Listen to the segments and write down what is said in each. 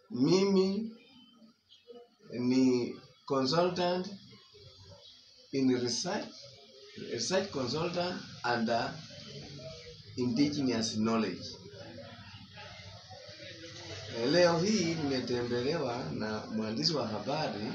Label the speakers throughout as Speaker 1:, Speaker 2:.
Speaker 1: mimi ni consultant in research, research consultant and uh, indigenous knowledge. Leo hii nimetembelewa na mwandishi wa habari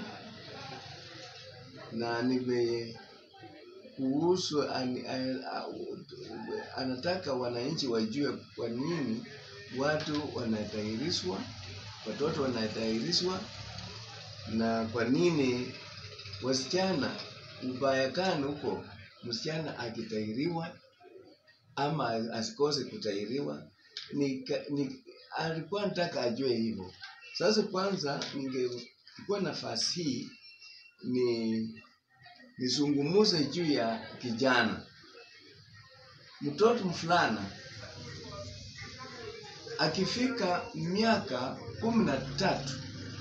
Speaker 1: na nime kuhusu an, an, anataka wananchi wajue kwa nini watu wanatahirishwa, watoto wanatahirishwa na kwa nini wasichana ubaya gani huko msichana akitahiriwa ama asikose kutahiriwa ni, ni alikuwa nataka ajue hivyo. Sasa kwanza ningechukua nafasi hii ni nizungumuze juu ya kijana. Mtoto mfulana akifika miaka kumi na tatu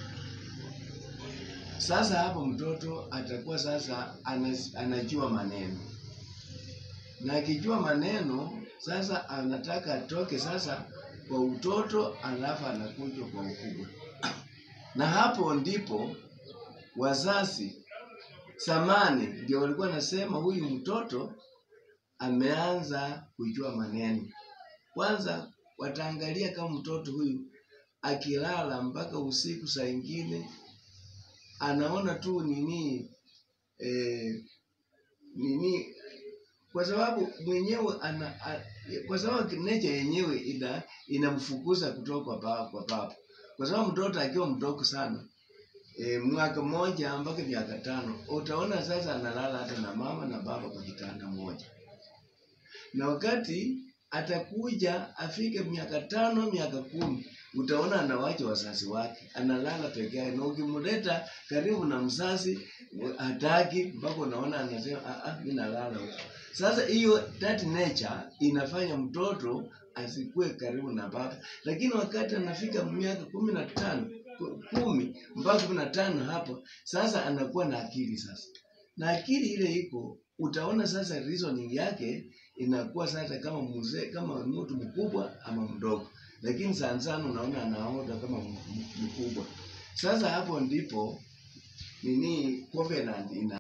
Speaker 1: sasa hapo mtoto atakuwa sasa anajua maneno, na akijua maneno sasa anataka atoke sasa kwa utoto, alafu anakuja kwa ukubwa, na hapo ndipo wazazi zamani ndio walikuwa nasema huyu mtoto ameanza kujua maneno. Kwanza wataangalia kama mtoto huyu akilala mpaka usiku saa ingine anaona tu nini eh, nini kwa sababu mwenyewe ana, a, kwa sababu nature yenyewe ina inamfukuza kutoka kwa baba kwa baba, kwa sababu mtoto akiwa mdogo sana e, mwaka mmoja mpaka miaka tano utaona sasa analala hata na mama na baba kwa kitanda moja, na wakati atakuja afike miaka tano miaka kumi utaona anawacha wazazi wake, analala peke yake, na ukimleta karibu na mzazi hataki, mpaka unaona anasema ah, ah, mimi nalala huko. Sasa hiyo that nature inafanya mtoto asikue karibu na baba, lakini wakati anafika miaka kumi na tano kumi mpaka kumi na tano hapo sasa anakuwa na akili sasa, na akili ile iko utaona sasa reasoning yake inakuwa sasa kama mzee, kama mtu mkubwa ama mdogo, lakini sana sana unaona anaoda kama mkubwa. Sasa hapo ndipo nini covenant ina